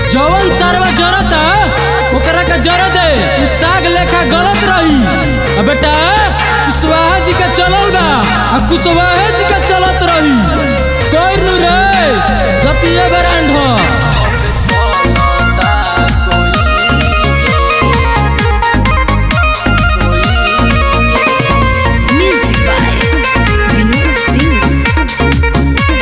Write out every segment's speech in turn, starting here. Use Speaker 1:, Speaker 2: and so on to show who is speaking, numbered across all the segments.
Speaker 1: जवन सरवा जरता ओकरा के जर दे इ साग लेखा गलत रही आ बेटा कुशवाहा जी के चलल बा आ कुशवाहा जी के चलत रही कोई नु रे जतिया ब्रांड हो
Speaker 2: Music by Vinod Singh.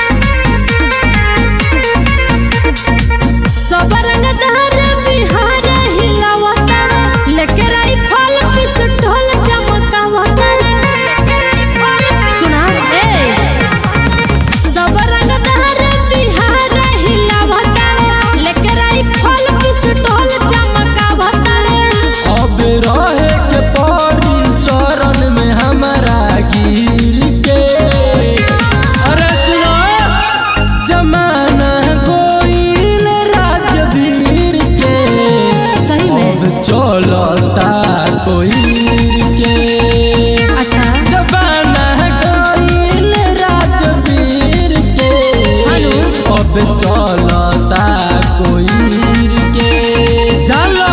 Speaker 3: सब रंग दहर बिहार हिलावता लेके राइफल पिस्टल चमकावता लेके राइफल सुना ए सब रंग दहर बिहार हिलावता लेके राइफल पिस्टल चमकावता
Speaker 1: अब रहे के परी चरण में हमारा गिर के अरे सुनो जमाना गोइल राजवीर के
Speaker 3: सही में
Speaker 1: अब चलता कोई के
Speaker 3: अच्छा
Speaker 1: जमाना गोइल राजवीर के
Speaker 3: हेलो।
Speaker 1: अब चलता कोई के चलो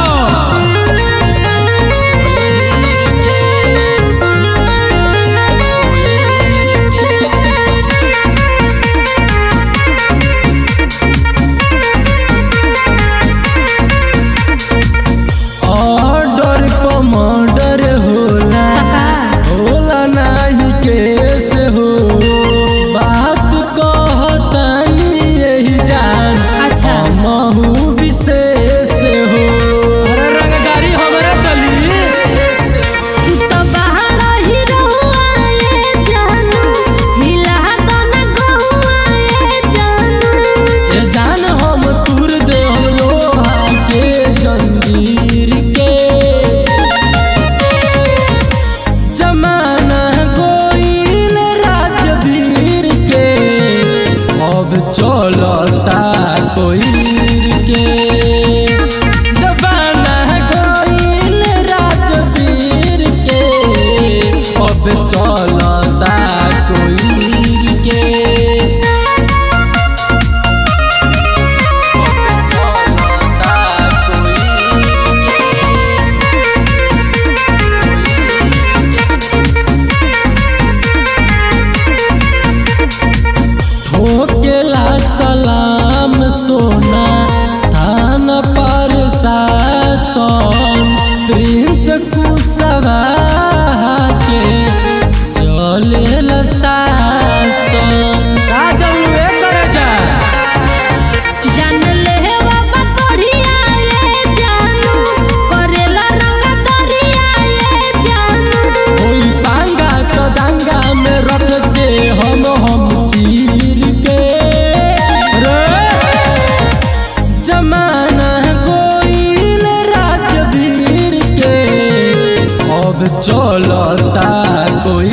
Speaker 1: ऑर्डर पर मर्डर होला
Speaker 3: सका
Speaker 1: होला नाही केस हो बात कहतानी यही जान
Speaker 3: अच्छा।
Speaker 1: महू विशेष हो अरे रंगदारी हमरे चली
Speaker 3: तू तो बाहर ही रहुआए जानू हिला तो न गहुआए जानू
Speaker 1: ये जान हम तुर दे हम लोहा के जंजीर के जमाना गोइल राजवीर के अब चलता कोई के जमाना गोइल राजवीर के अब चलता कोई के ठोकेला सलाम सोना थान पर शासन प्रिंस कुशवा के चलेल शासन काजल वे कर जा
Speaker 3: जान ले बाबा तोड़िया ये जानू करेला रंग दरिया ये जानू
Speaker 1: कोई पांगा तो दंगा में रख दे हम हम चीर के रे जमाना गोइल राजवीर के अब चलता कोई